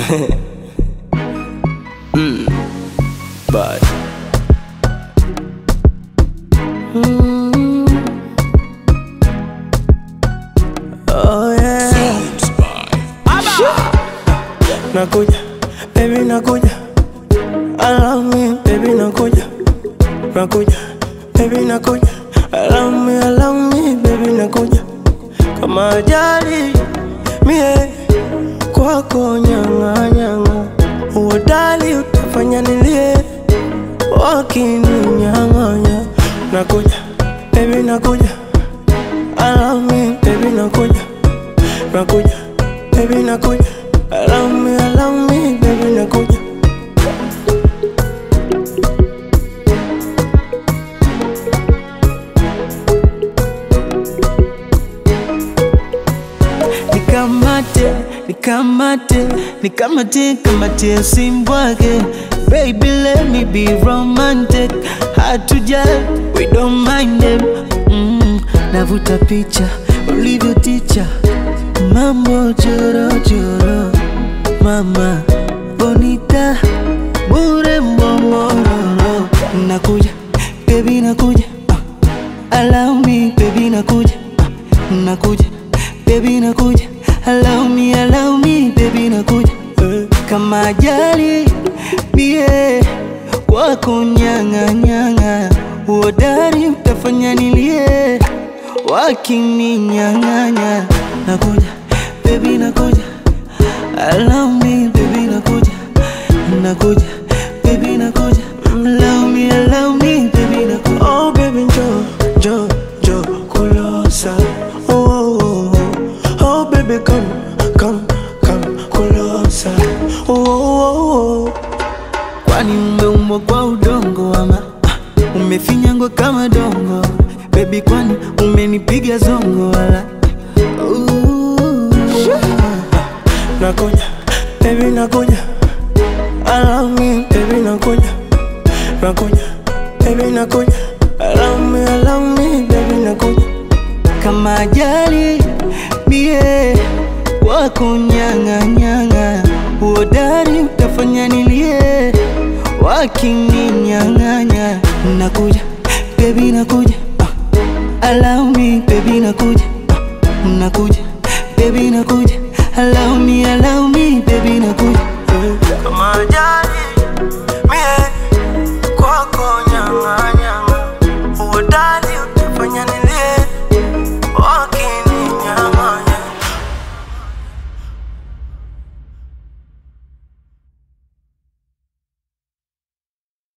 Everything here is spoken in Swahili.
mm. But Oh yeah. Nakuja, baby nakuja. Allow me, baby nakuja. Nakuja, baby nakuja. Allow me, allow me, baby nakuja. Kama ajali mie kwako nyanga nyanga, uodali utafanya nilie wakininyang'anya. Nakuja, baby nakuja. Allow me, baby nakuja. Nakuja, baby nakuja. Allow me, allow me, baby nakuja. nikamate nikamate nikamate kamate simbwake baby let me be romantic hatuja we don't mind them mm, navuta picha ulivyo ticha mambo chorochoro mama bonita bure mbomororo nakuja baby nakuja uh, allow me baby nakuja uh, nakuja baby nakuja allow me allow me baby nakuja Eh, kama ajali mie kwako nyanga nyanga uodari utafanya nilie wakininyang'anya nakuja baby nakuja allow me baby nakuja nakuja baby nakuja allow me allow me baby nakuja Oh baby njoo, njoo, njoo kulosa. Oh, oh, oh, oh. oh baby come, come, come kulosa. Oh, oh, oh, oh. kwani umeumbwa kwa udongo ama ah, umefinyangwa kama dongo bebi kwani umenipiga zongo wala Ooh. Nakuja, baby nakuja. Allow me, baby nakuja. Nakuja, baby nakuja. Allow me, allow me, baby nakuja. kama ajali mie kwako nyang'anyang'a uodari utafanya nilie wakininyang'anya nakuja bebi nakuja uh, allow me bebi nakuja